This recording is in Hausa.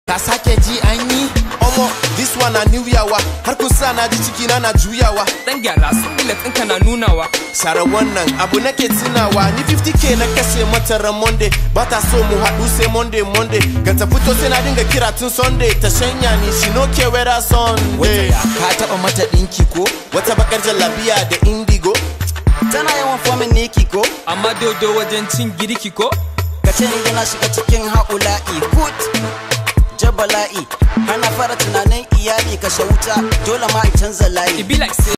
ka sake ji an yi Omo, this one na new yawa har kusa na ji ciki na na juyawa Dan gyara su ɗinka na nunawa Sara wannan abu nake tunawa ni 50k na kashe mata ran Monday ba ta so mu haɗu sai Monday Monday ga ta fito sai na dinga kira tun Sunday ta shanya ni she no care whether Sunday ka taba mata dinki ko wata bakar jallabiya da indigo tana yawan fomin niki ko Amma dodo wajen cin girki ko ka ce ni yana shiga cikin haula'i kut jabala'i hana fara tunanin iyali kashe wuta dole ma in canza layi It be like say